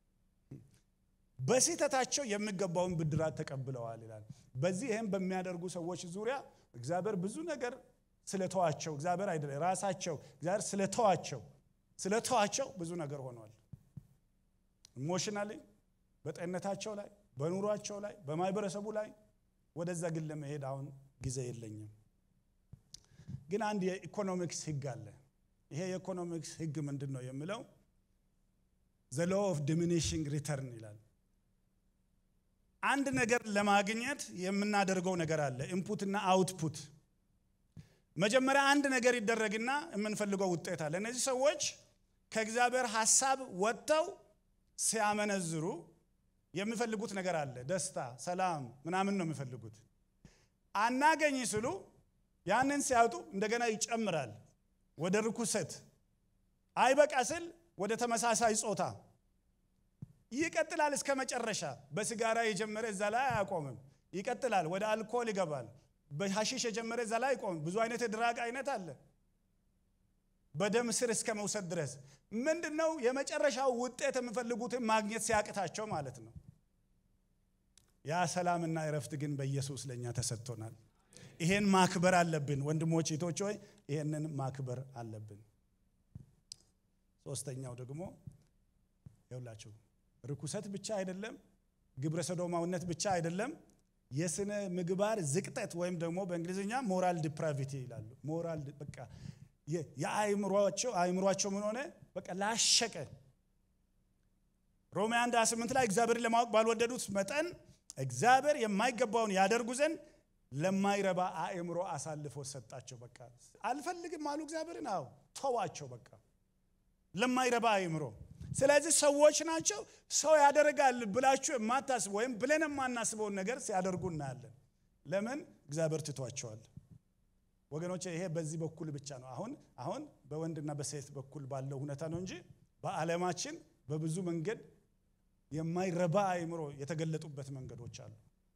በስህተታቸው የሚገባውን ብድራት ተቀብለዋል ይላል። በዚህ ይህም በሚያደርጉ ሰዎች ዙሪያ እግዚአብሔር ብዙ ነገር ስለተዋቸው እግዚአብሔር አይደለም ራሳቸው እግዚአብሔር ስለተዋቸው ስለተዋቸው ብዙ ነገር ሆኗል። ኢሞሽናሊ በጤንነታቸው ላይ፣ በኑሯቸው ላይ፣ በማህበረሰቡ ላይ ወደዛ ግን ለመሄድ አሁን ጊዜ የለኝም። ግን አንድ የኢኮኖሚክስ ህግ አለ። ይሄ የኢኮኖሚክስ ህግ ምንድን ነው የሚለው ዘ ሎ ኦፍ ዲሚኒሽንግ ሪተርን ይላል። አንድ ነገር ለማግኘት የምናደርገው ነገር አለ፣ ኢንፑት እና አውትፑት። መጀመሪያ አንድ ነገር ይደረግና የምንፈልገው ውጤት አለ። እነዚህ ሰዎች ከእግዚአብሔር ሀሳብ ወጥተው ሲያመነዝሩ የሚፈልጉት ነገር አለ፣ ደስታ፣ ሰላም ምናምን ነው የሚፈልጉት። አናገኝ ስሉ ያንን ሲያጡ እንደገና ይጨምራል ወደ ርኩሰት አይበቃ ስል ወደ ተመሳሳይ ጾታ ይቀጥላል እስከ መጨረሻ። በሲጋራ የጀመረ እዛ ላይ አያቆምም፣ ይቀጥላል። ወደ አልኮል ይገባል። በሐሺሽ የጀመረ እዛ ላይ አይቆምም። ብዙ አይነት የድራግ አይነት አለ። በደም ስር እስከ መውሰድ ድረስ ምንድን ነው የመጨረሻው ውጤት የሚፈልጉትን ማግኘት ሲያቅታቸው ማለት ነው። ያ ሰላምና እረፍት ግን በኢየሱስ ለእኛ ተሰጥቶናል። ይሄን ማክበር አለብን ወንድሞች እህቶች ሆይ ይሄንን ማክበር አለብን። ሶስተኛው ደግሞ ይውላችሁ ርኩሰት ብቻ አይደለም፣ ግብረ ሰዶማዊነት ብቻ አይደለም። የስነ ምግባር ዝቅጠት ወይም ደግሞ በእንግሊዝኛ ሞራል ዲፕራቪቲ ይላሉ። ሞራል በቃ የአእምሯቸው አእምሯቸው ምን ሆነ በቃ ላሸቀ። ሮሜ 1 28 ላይ እግዚአብሔርን ለማወቅ ባልወደዱት መጠን እግዚአብሔር የማይገባውን ያደርጉ ዘንድ ለማይረባ አእምሮ አሳልፎ ሰጣቸው። በቃ አልፈልግም አሉ እግዚአብሔርን። አዎ ተዋቸው፣ በቃ ለማይረባ አእምሮ። ስለዚህ ሰዎች ናቸው ሰው ያደርጋል ብላችሁ የማታስቡ ወይም ብለን የማናስበውን ነገር ሲያደርጉ እናያለን። ለምን እግዚአብሔር ትቷቸዋል። ወገኖች ይሄ በዚህ በኩል ብቻ ነው። አሁን አሁን በወንድና በሴት በኩል ባለው ሁኔታ ነው እንጂ በዓለማችን በብዙ መንገድ የማይረባ አእምሮ የተገለጡበት መንገዶች አሉ።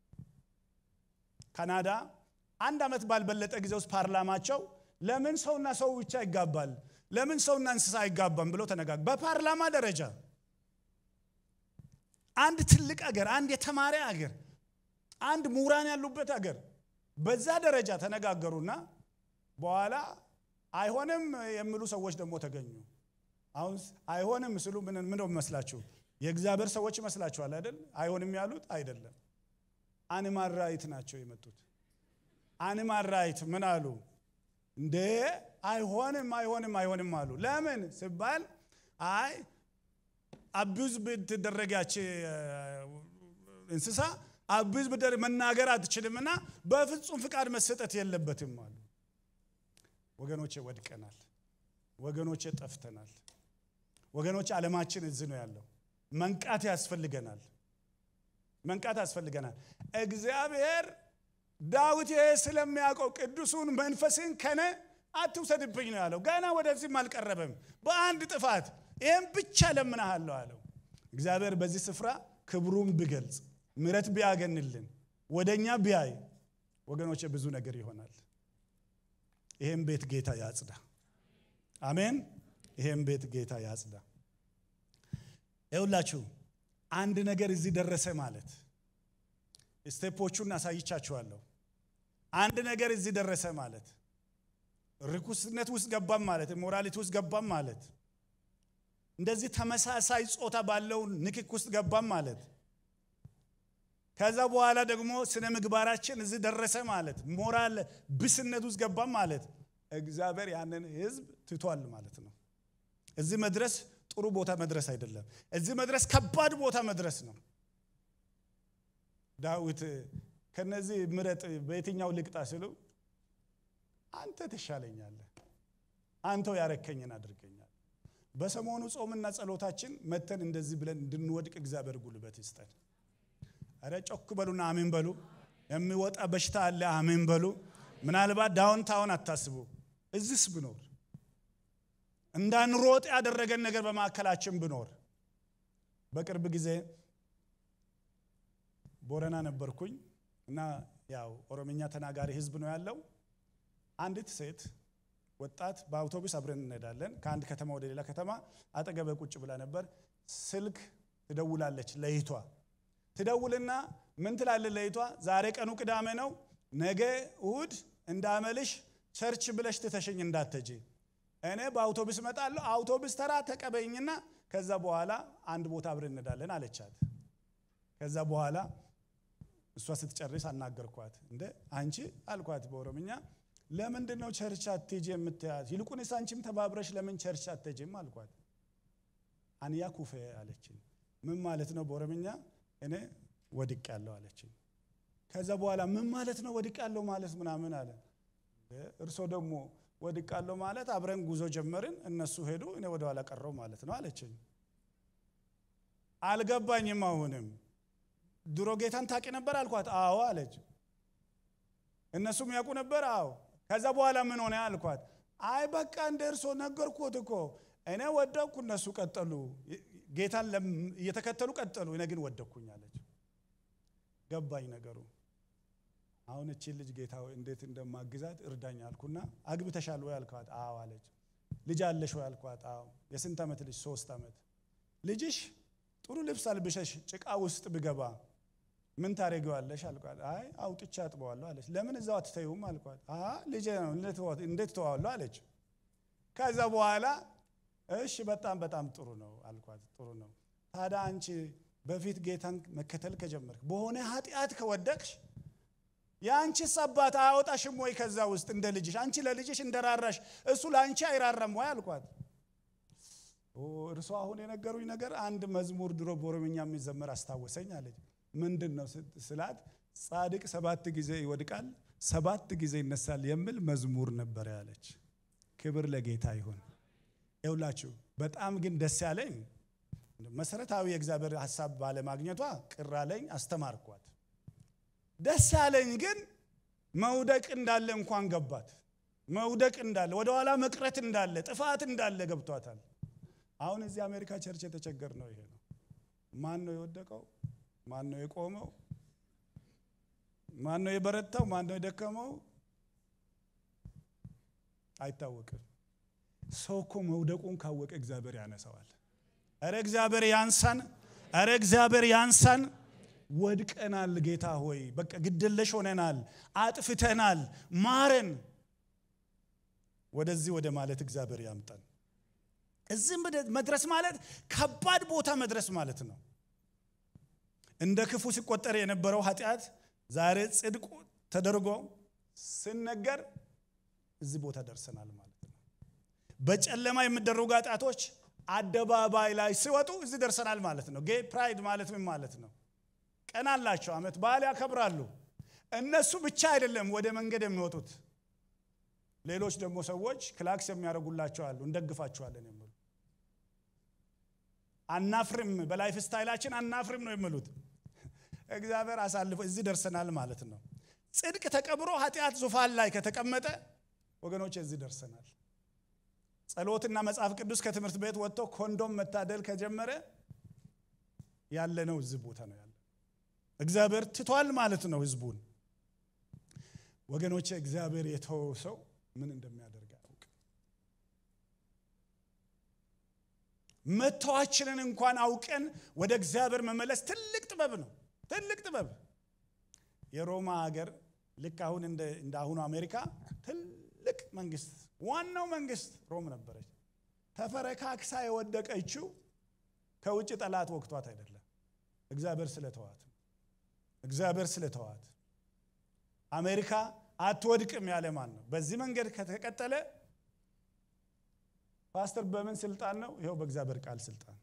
ካናዳ አንድ ዓመት ባልበለጠ ጊዜ ውስጥ ፓርላማቸው ለምን ሰውና ሰው ብቻ ይጋባል፣ ለምን ሰውና እንስሳ አይጋባም ብለው ተነጋግ በፓርላማ ደረጃ አንድ ትልቅ አገር፣ አንድ የተማረ አገር፣ አንድ ምሁራን ያሉበት አገር በዛ ደረጃ ተነጋገሩና በኋላ አይሆንም የሚሉ ሰዎች ደግሞ ተገኙ። አሁን አይሆንም ስሉ ምን ምን መስላችሁ? የእግዚአብሔር ሰዎች ይመስላችኋል አይደል? አይሆንም ያሉት አይደለም። አኒማል ራይት ናቸው የመጡት። አኒማል ራይት ምን አሉ? እንዴ አይሆንም አይሆንም አይሆንም አሉ። ለምን ሲባል አይ አቢዝ ብትደረጋች እንስሳ አቢዝ ብደር መናገር አትችልምና በፍጹም ፍቃድ መሰጠት የለበትም አሉ። ወገኖቼ ወድቀናል። ወገኖቼ ጠፍተናል። ወገኖቼ ዓለማችን እዚህ ነው ያለው። መንቃት ያስፈልገናል። መንቃት ያስፈልገናል። እግዚአብሔር ዳዊት ይሄ ስለሚያውቀው ቅዱሱን መንፈስን ከነ አትውሰድብኝ ነው ያለው። ገና ወደዚህም አልቀረበም። በአንድ ጥፋት ይህም ብቻ ለምናሃለሁ አለው። እግዚአብሔር በዚህ ስፍራ ክብሩን ቢገልጽ ምረት ቢያገንልን ወደ እኛ ቢያይ ወገኖቼ ብዙ ነገር ይሆናል። ይህም ቤት ጌታ ያጽዳ። አሜን። ይህም ቤት ጌታ ያጽዳ። ይውላችሁ አንድ ነገር እዚህ ደረሰ ማለት ስቴፖቹን አሳይቻችኋለሁ። አንድ ነገር እዚህ ደረሰ ማለት ርኩስነት ውስጥ ገባም ማለት ሞራሊቲ ውስጥ ገባም ማለት እንደዚህ ተመሳሳይ ጾታ ባለው ንክክ ውስጥ ገባም ማለት ከዛ በኋላ ደግሞ ስነ ምግባራችን እዚህ ደረሰ ማለት ሞራል ብስነት ውስጥ ገባም ማለት እግዚአብሔር ያንን ሕዝብ ትቷል ማለት ነው። እዚህ መድረስ ጥሩ ቦታ መድረስ አይደለም። እዚህ መድረስ ከባድ ቦታ መድረስ ነው። ዳዊት ከነዚህ ምረጥ በየትኛው ልቅጣ ሲሉ አንተ ትሻለኛለህ፣ አንተው ያረከኝን አድርገኛል። በሰሞኑ ጾምና ጸሎታችን መተን እንደዚህ ብለን እንድንወድቅ እግዚአብሔር ጉልበት ይስጠን። አረ ጮክ በሉና አሜን በሉ። የሚወጣ በሽታ አለ፣ አሜን በሉ። ምናልባት ዳውንታውን አታስቡ። እዚስ ብኖር እንዳንሮጥ ያደረገን ነገር በማዕከላችን ብኖር በቅርብ ጊዜ ቦረና ነበርኩኝ እና ያው ኦሮምኛ ተናጋሪ ህዝብ ነው ያለው። አንዲት ሴት ወጣት በአውቶቡስ አብረን እንሄዳለን ከአንድ ከተማ ወደ ሌላ ከተማ አጠገበ ቁጭ ብላ ነበር። ስልክ ትደውላለች ለይቷ ትደውልና ምን ትላለች ለይቷ? ዛሬ ቀኑ ቅዳሜ ነው፣ ነገ እሁድ እንዳመልሽ ቸርች ብለሽ ትተሸኝ እንዳትሄጂ እኔ በአውቶቡስ እመጣለሁ። አውቶቡስ ተራ ተቀበይኝና ከዛ በኋላ አንድ ቦታ አብረን እንሄዳለን አለቻት። ከዛ በኋላ እሷ ስትጨርስ አናገርኳት። እንደ አንቺ አልኳት በኦሮምኛ ለምንድን ነው ቸርች አትሄጂ የምትያት? ይልቁንስ አንቺም ተባብረሽ ለምን ቸርች አትሄጂም አልኳት። አንያ ኩፌ አለችኝ። ምን ማለት ነው በኦሮምኛ? እኔ ወድቅ ያለው አለችኝ። ከዛ በኋላ ምን ማለት ነው ወድቅ ያለው ማለት ምናምን አለ። እርሶ ደግሞ ወድቅ ያለው ማለት አብረን ጉዞ ጀመርን፣ እነሱ ሄዱ፣ እኔ ወደ ኋላ ቀረው ማለት ነው አለችኝ። አልገባኝም። አሁንም ድሮ ጌታን ታውቂ ነበር አልኳት። አዎ አለች። እነሱም ያውቁ ነበር? አዎ። ከዛ በኋላ ምን ሆነ አልኳት። አይ በቃ እንደ እርሶ ነገርኩት እኮ እኔ ወደቅኩ፣ እነሱ ቀጠሉ፣ ጌታን እየተከተሉ ቀጠሉ፣ እኔ ግን ወደቅኩኝ አለች። ገባኝ ነገሩ። አሁን እቺን ልጅ ጌታ እንዴት እንደማግዛት እርዳኝ አልኩና አግብተሻል ወይ አልኳት። አዎ አለች። ልጅ አለሽ ወይ አልኳት። አዎ። የስንት ዓመት ልጅ? ሶስት ዓመት። ልጅሽ ጥሩ ልብስ አልብሸሽ ጭቃ ውስጥ ብገባ ምን ታደርጊዋለሽ አልኳት። አይ አውጥቼ አጥበዋለሁ አለች። ለምን እዛው አትተይውም አልኳት። ልጄ ነው እንዴት ተዋለሁ አለች። ከዛ በኋላ እሺ በጣም በጣም ጥሩ ነው አልኳት። ጥሩ ነው ታዲያ አንቺ በፊት ጌታን መከተል ከጀመርክ በሆነ ኃጢአት ከወደቅሽ የአንቺስ አባት አያወጣሽም ወይ ከዛ ውስጥ እንደ ልጅሽ? አንቺ ለልጅሽ እንደራራሽ እሱ ለአንቺ አይራራም ወይ አልኳት። እርሷ አሁን የነገሩኝ ነገር አንድ መዝሙር ድሮ በኦሮምኛ የሚዘመር አስታወሰኝ አለች። ምንድን ነው ስላት፣ ጻድቅ ሰባት ጊዜ ይወድቃል ሰባት ጊዜ ይነሳል የሚል መዝሙር ነበረ ያለች። ክብር ለጌታ ይሁን። ይውላችሁ በጣም ግን ደስ ያለኝ መሰረታዊ የእግዚአብሔር ሀሳብ ባለማግኘቷ ቅር አለኝ፣ አስተማርኳት። ደስ ያለኝ ግን መውደቅ እንዳለ እንኳን ገባት። መውደቅ እንዳለ ወደኋላ መቅረት እንዳለ ጥፋት እንዳለ ገብቷታል። አሁን እዚህ አሜሪካ ቸርች የተቸገር ነው ይሄ ነው። ማን ነው የወደቀው? ማን ነው የቆመው? ማን ነው የበረታው? ማን ነው የደከመው? አይታወቅም። ሰው እኮ መውደቁን ካወቀ እግዚአብሔር ያነሳዋል። እረ እግዚአብሔር ያንሳን፣ እረ እግዚአብሔር ያንሳን። ወድቀናል ጌታ ሆይ በቃ ግድለሽ ሆነናል፣ አጥፍተናል፣ ማረን። ወደዚህ ወደ ማለት እግዚአብሔር ያምጠን። እዚህ መድረስ ማለት ከባድ ቦታ መድረስ ማለት ነው። እንደ ክፉ ሲቆጠር የነበረው ኃጢአት ዛሬ ጽድቁ ተደርጎ ሲነገር እዚህ ቦታ ደርሰናል ማለት ነው። በጨለማ የሚደረጉ ኃጢአቶች አደባባይ ላይ ሲወጡ እዚህ ደርሰናል ማለት ነው። ጌይ ፕራይድ ማለት ምን ማለት ነው? ቀን አላቸው፣ ዓመት በዓል ያከብራሉ። እነሱ ብቻ አይደለም ወደ መንገድ የሚወጡት፣ ሌሎች ደግሞ ሰዎች ክላክስ የሚያደርጉላቸው አሉ፣ እንደግፋቸዋለን የሚሉ አናፍርም፣ በላይፍ ስታይላችን አናፍርም ነው የሚሉት። እግዚአብሔር አሳልፎ እዚህ ደርሰናል ማለት ነው። ጽድቅ ተቀብሮ ኃጢአት ዙፋን ላይ ከተቀመጠ ወገኖች እዚህ ደርሰናል። ጸሎትና መጽሐፍ ቅዱስ ከትምህርት ቤት ወጥቶ ኮንዶም መታደል ከጀመረ ያለነው እዚህ ቦታ ነው ያለ። እግዚአብሔር ትቷል ማለት ነው ህዝቡን። ወገኖቼ እግዚአብሔር የተወው ሰው ምን እንደሚያደርግ አያውቅ። መተዋችንን እንኳን አውቀን ወደ እግዚአብሔር መመለስ ትልቅ ጥበብ ነው። ትልቅ ጥበብ የሮማ ሀገር ልክ አሁን እንደ አሁኑ አሜሪካ ትልቅ መንግስት ዋናው መንግስት ሮም ነበረች። ተፈረካክሳ የወደቀችው ከውጭ ጠላት ወቅቷት አይደለም፣ እግዚአብሔር ስለተዋት እግዚአብሔር ስለተዋት። አሜሪካ አትወድቅም ያለ ማን ነው? በዚህ መንገድ ከተቀጠለ ፓስተር በምን ስልጣን ነው? ይኸው በእግዚአብሔር ቃል ስልጣን።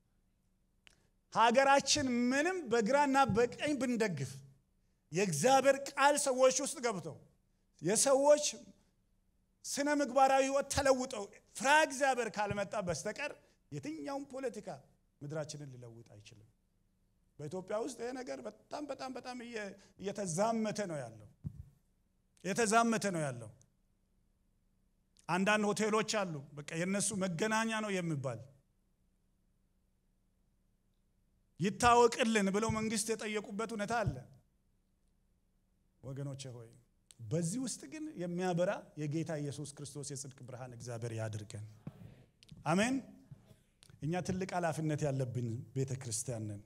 ሀገራችን ምንም በግራና በቀኝ ብንደግፍ የእግዚአብሔር ቃል ሰዎች ውስጥ ገብተው የሰዎች ስነ ምግባራዊ ህይወት ተለውጠው ፍራ እግዚአብሔር ካልመጣ በስተቀር የትኛውም ፖለቲካ ምድራችንን ሊለውጥ አይችልም። በኢትዮጵያ ውስጥ ይሄ ነገር በጣም በጣም በጣም እየተዛመተ ነው ያለው እየተዛመተ ነው ያለው። አንዳንድ ሆቴሎች አሉ፣ በቃ የነሱ መገናኛ ነው የሚባል ይታወቅልን ብለው መንግስት የጠየቁበት ሁኔታ አለ። ወገኖቼ ሆይ በዚህ ውስጥ ግን የሚያበራ የጌታ ኢየሱስ ክርስቶስ የጽድቅ ብርሃን እግዚአብሔር ያድርገን። አሜን። እኛ ትልቅ ኃላፊነት ያለብን ቤተ ክርስቲያን ነን።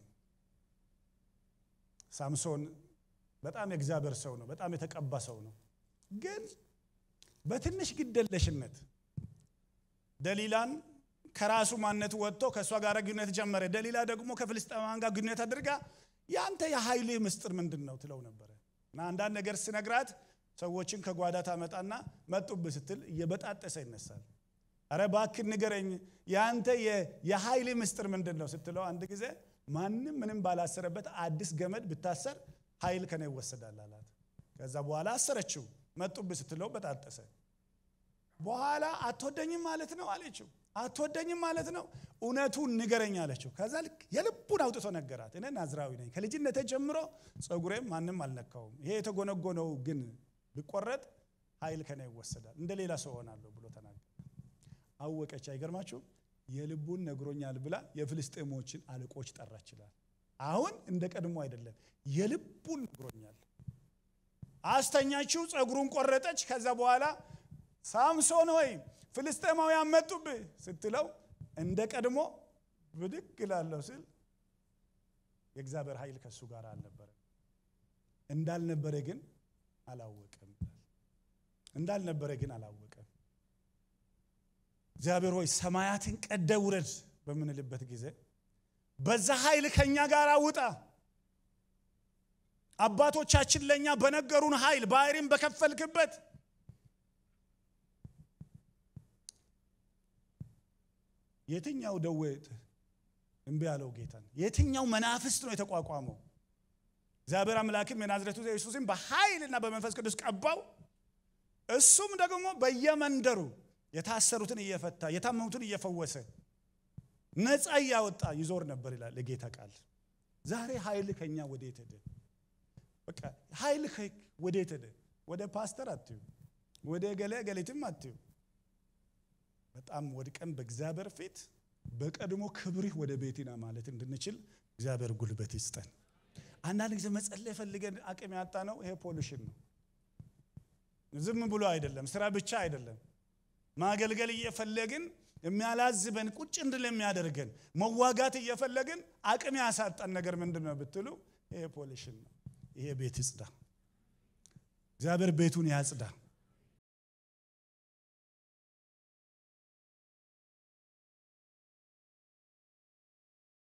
ሳምሶን በጣም የእግዚአብሔር ሰው ነው። በጣም የተቀባ ሰው ነው። ግን በትንሽ ግደለሽነት ደሊላን ከራሱ ማንነት ወጥቶ ከእሷ ጋር ግንኙነት ጀመረ። ደሊላ ደግሞ ከፍልስጤማውያን ጋር ግንኙነት አድርጋ ያንተ የኃይልህ ምስጢር ምንድን ነው ትለው ነበረ እና አንዳንድ ነገር ስነግራት ሰዎችን ከጓዳ ታመጣና መጡብህ ስትል እየበጣጠሰ ይነሳል። አረ እባክህ ንገረኝ፣ የአንተ የኃይል ምስጢር ምንድን ነው ስትለው አንድ ጊዜ ማንም ምንም ባላሰረበት አዲስ ገመድ ብታሰር ኃይል ከነ ይወሰዳል አላት። ከዛ በኋላ አሰረችው። መጡብህ ስትለው በጣጠሰ። በኋላ አትወደኝም ማለት ነው አለችው። አትወደኝም ማለት ነው፣ እውነቱን ንገረኝ አለችው። ከዛ ልክ የልቡን አውጥቶ ነገራት። እኔ ናዝራዊ ነኝ፣ ከልጅነቴ ጀምሮ ፀጉሬም ማንም አልነካውም። ይሄ የተጎነጎነው ግን ቢቆረጥ ኃይል ከኔ ይወሰዳል፣ እንደ ሌላ ሰው ሆናለሁ ብሎ ተናገረ። አወቀች። አይገርማችሁም? የልቡን ነግሮኛል ብላ የፍልስጤሞችን አለቆች ጠራች ይላል። አሁን እንደ ቀድሞ አይደለም፣ የልቡን ነግሮኛል። አስተኛችው፣ ፀጉሩን ቆረጠች። ከዛ በኋላ ሳምሶን ሆይ ፍልስጤማውያን መጡብህ ስትለው እንደ ቀድሞ ብድግ እላለሁ ስል የእግዚአብሔር ኃይል ከእሱ ጋር አልነበረ። እንዳልነበረ ግን አላወቀም። እንዳልነበረ ግን አላወቀም። እግዚአብሔር ሆይ ሰማያትን ቀደ ውረድ በምንልበት ጊዜ በዛ ኃይል ከኛ ጋር ውጣ። አባቶቻችን ለእኛ በነገሩን ኃይል ባህሪን በከፈልክበት የትኛው ደዌ እምቢ ያለው ጌታን? የትኛው መናፍስት ነው የተቋቋመው? እግዚአብሔር አምላክም የናዝሬቱ ኢየሱስም በኃይልና በመንፈስ ቅዱስ ቀባው። እሱም ደግሞ በየመንደሩ የታሰሩትን እየፈታ የታመሙትን እየፈወሰ ነፃ እያወጣ ይዞር ነበር ይላል የጌታ ቃል። ዛሬ ኃይል ከኛ ወዴት ሄደ? በቃ ኃይል ወዴት ሄደ? ወደ ፓስተር አትዩ፣ ወደ ገሌ ገሌትም አትዩ። በጣም ወድቀን በእግዚአብሔር ፊት በቀድሞ ክብርህ ወደ ቤቴና ማለት እንድንችል እግዚአብሔር ጉልበት ይስጠን። አንዳንድ ጊዜ መጸለይ ፈልገን አቅም ያጣ ነው። ይሄ ፖሊሽን ነው። ዝም ብሎ አይደለም፣ ስራ ብቻ አይደለም። ማገልገል እየፈለግን የሚያላዝበን ቁጭ እንድል የሚያደርገን መዋጋት እየፈለግን አቅም ያሳጣን ነገር ምንድን ነው ብትሉ ይሄ ፖሊሽን ነው። ይሄ ቤት ይጽዳ። እግዚአብሔር ቤቱን ያጽዳ።